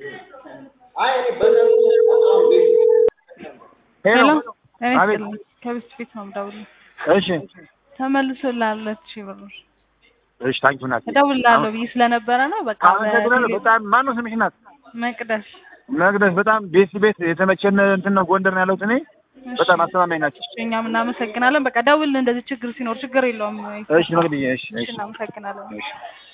ሄሎ እኔ አቤት። ስጥልኝ ከብስት ፊት ነው የምደውልልህ። እሺ ተመልሶልሃል ሁለት ሺህ ብር እሺ ታንኪ ናት እደውልልሃለሁ ብዬ ስለነበረ ነው። በቃ አመሰግናለሁ በቴሌ- በጣም ማነው ስምሽ ናት መቅደስ መቅደስ በጣም ቤት ቤት የተመቸን እንትን ነው ጎንደር ነው ያለሁት እኔ በጣም አስተማማኝ ናቸው እሺ፣ እኛም እናመሰግናለን። በቃ ደውል እንደዚህ ችግር ሲኖር ችግር የለውም። እሺ መቅደዬ እሺ እሺ እሺ እናመሰግናለን። እሺ